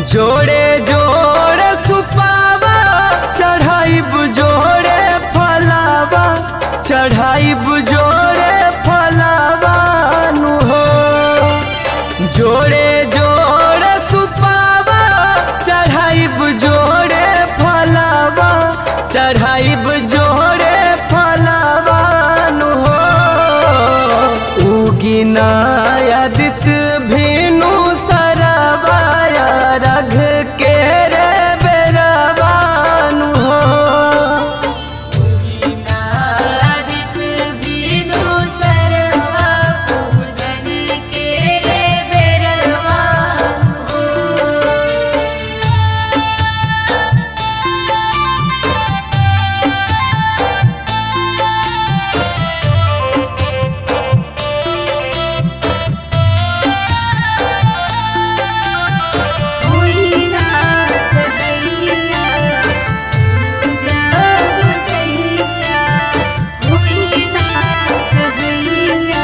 जोड़े जोड़े सुपावा चढ़ाइब जोड़े फलावा चढ़ाइब जोड़े फलावा नु हो जोड़े जोड़े सुपावा चढ़ाइब जोड़े फलावा चढ़ाइब जोड़े फलावा नु हो उगिना आदित भेनु सरवाया रघ के रे बेरवानु हो नादित विदु सर्वा पूजन के रे बेरवान हो हुईना सदैया जब सैया हुईना सदैया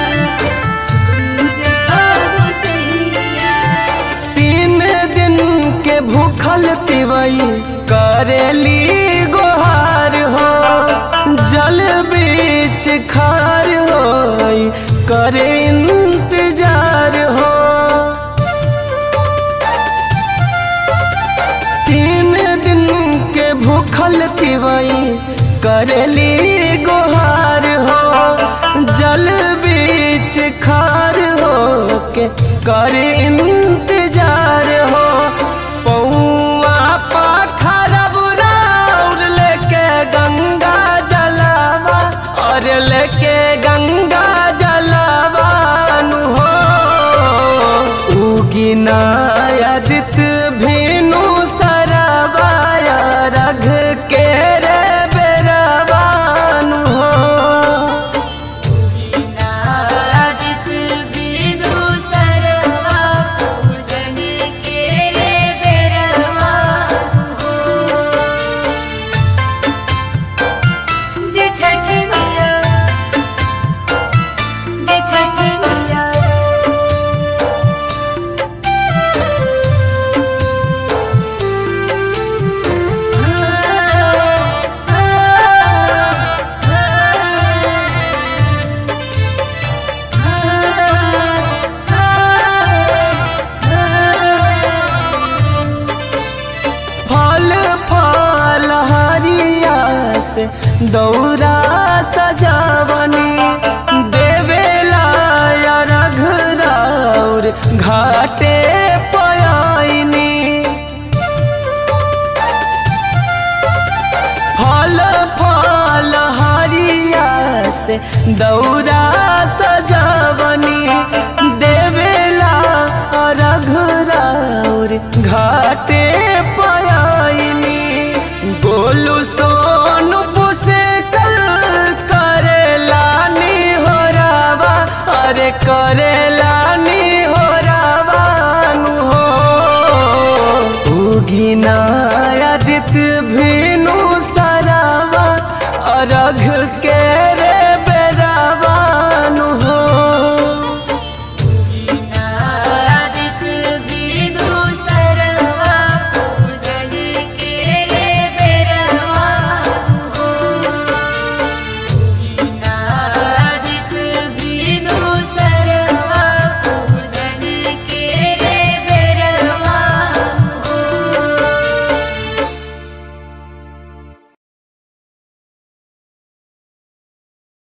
जब सैया तीन दिन के भूखल तिवई करेली गोहार हो जल बीच खार हो करे इंतजार हो तीन दिन के भूखल तिवई करेली गोहार हो जल बीच खार हो के करे इंतजार हो पौआ पाखरब राउर लेके गंगा जलावा और लेके गंगा जलावानु हो उगिना आदित भेनु सरवाया रघ के रे बेरवानु हो नादित विदु सर्वा पूजन के रे बेरवान हो जे छठी मैया जे छठी मैया फल फल हरिया से दौरा सजावनी देवेला या रघुराउर घाटे पयाइनी फल फल हरिया से दौरा सजावनी देवेला रघुराउर घाटे पयाइनी गोलू सोनू पुसे कल करेलानी हो रावा अरे करेलानी हो रावानु हो उगिना आदित भी